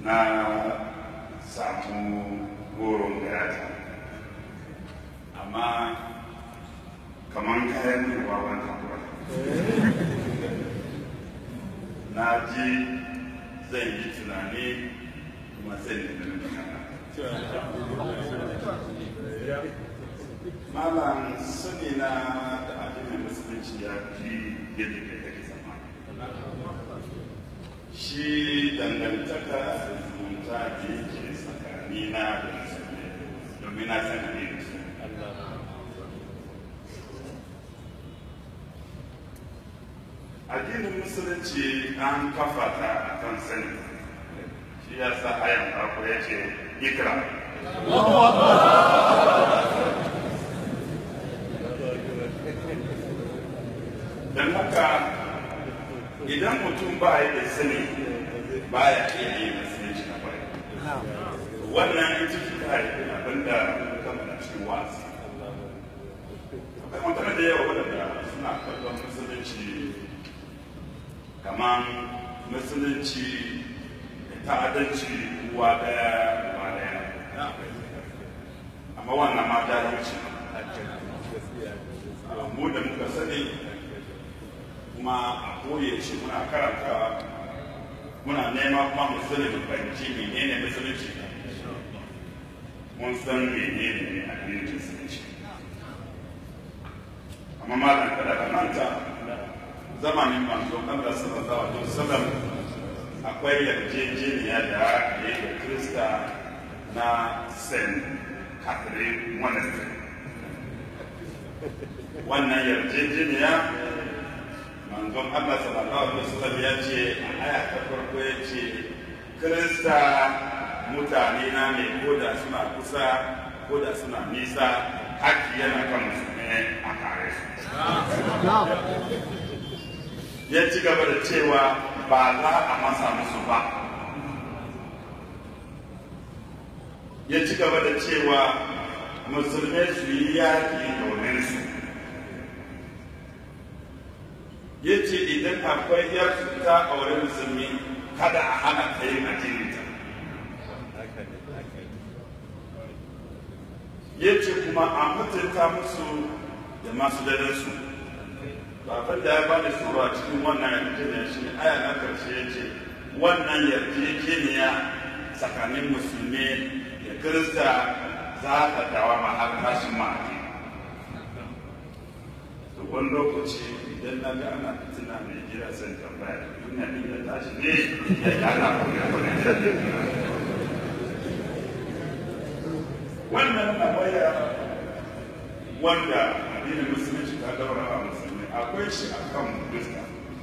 na samu goron gayata amma kamar kayan ruwa wani hakura na ji zan yi tunani kuma zan yi da magana malam sani na da addinin musulunci ya fi yadda kai kake zama shi dangantaka da zumunta da yake tsakanina da musulmi domin na san ne da su addinin musulunci an kafa ta a kan sani shi ya sa ayan farko ya ce ikra don haka idan mutum ba ya da sani ba ya iya yi musulunci na kwarai wannan ita ce ta haifi abin da kama na cikin wasu akwai mutane da yawa waɗanda suna kallon musulunci kamar musulunci da ta'adanci uwa daya uwa daya amma wannan ma jahilci mu da muka sani kuma a koye shi muna karanta muna nema kuma mu sani mu fahimci menene musulunci mun san menene addinin musulunci amma malam kada ka manta zamanin manzo Allah sallallahu alaihi wasallam akwai yarjejeniya da ya yi da Krista na St. Catherine Monastery wannan yarjejeniya manzon Allah sallallahu alaihi wasallam ya ce a aya ta farko ya ce Krista mutane na ne ko da suna kusa ko da suna nisa haƙƙi yana kan musulmi a kare su ya ci gaba da cewa ba za a masa musu ba ya ci gaba da cewa musulmai su yi yaƙi domin su ya ce idan akwai yarsu ta aure musulmi kada a hana ta yin addininta ya ce kuma a mutunta musu da masu dadansu babban da ya ba da tsoro a cikin wannan yarjejeniya shi aya na karshe ya ce wannan yarjejeniya tsakanin musulmi da kirista za ta dawa ma har tashin ma'adi to wani lokaci idan na ga ana fitina mai gida sai tambaya duniya ne ya tashi ne ya gana wannan tambaya wanda addinin musulunci ta daura a musulmi akwai shi a kan kirista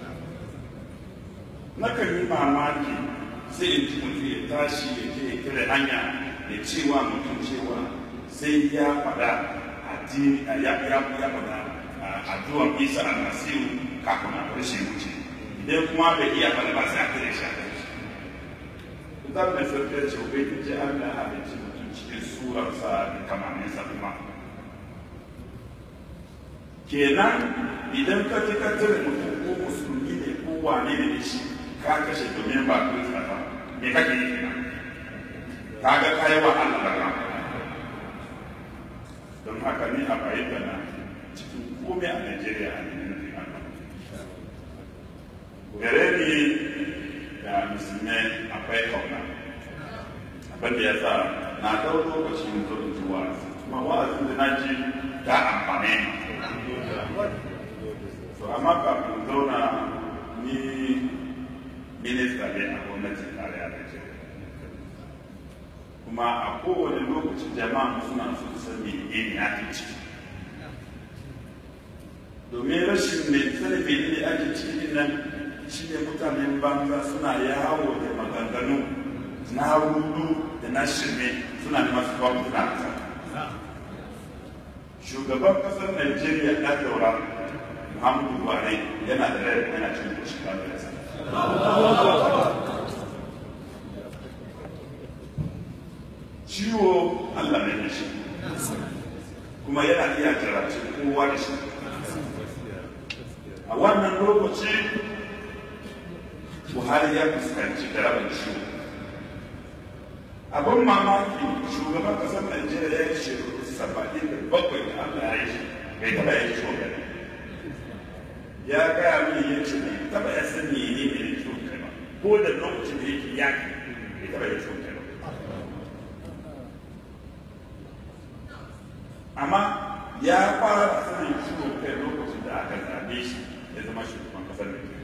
nakan yi mamaki sai in ji mutum ya tashi ya je ya kira hanya ya cewa mutum cewa sai ya faɗa addini ya ya ya faɗa addu'ar isa almasihu kafin a bar shi wuce idan kuma bai iya faɗa ba sai a kira shi a kai shi idan mai sarki ya ce ubangiji allah ya halicci mutum cikin surarsa da kamaninsa kuma kenan idan ka ji ka tare mutum ko musulmi ne ko wane ne shi ka kashe domin ba ku ba me kake yi kenan ka ga kai wa Allah da don haka ni a bayyana na cikin komai a Najeriya a ne nufin Allah gare ni da musulmai akwai kauna abin da ya sa na ɗau lokacin zo in ji wa'azi kuma wa'azin da na ji ta amfane ni to amma kafin zauna ni minista ne a gwamnatin tarayya da ce kuma a kowane lokaci jama'a suna so su san me ne ake ciki domin rashin mai sani me ne ake ciki nan shi ne mutanen banza suna yawo da maganganu na rudu da na shirme suna neman su kawo mutuna shugaban kasar Najeriya na daura Muhammadu Buhari yana da rai yana cikin kushin lafiyarsa. Ciwo Allah ne shi kuma yana iya jarabci kowa da shi. A wannan lokaci Buhari ya fuskanci jarabar ciwo abin mamaki shugaban kasar najeriya ya yi shekaru saba'in da bakwai da allah ya yi shi bai taba yin shugaba ya gaya min ya ce bai taba ya san mene ne ne shugaba ba ko da lokacin da yake yaki bai taba yin shugaba ba amma ya fara sanin ciwon kai lokacin da aka zabe shi ya zama shugaban kasar najeriya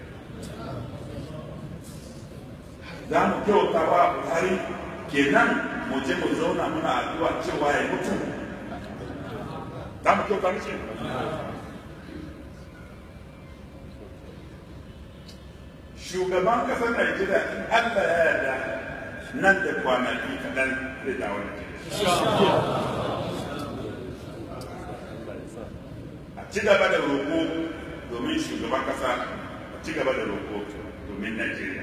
za mu kyauta wa buhari kenan mu je mu zauna muna addu'a cewa ya mutu za mu kyauta mishi shugaban kasar Najeriya in Allah ya yarda nan da kwanaki kaɗan zai dawo da a ci gaba da roƙo domin shugaban kasa a ci gaba da roƙo domin Najeriya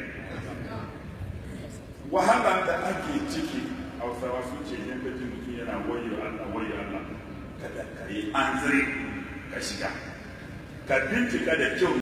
wahala da ake ciki hausawa sun ce yan gaji mutum yana wayo Allah wayo Allah kada ka yi an ka shiga ka bincika da kyau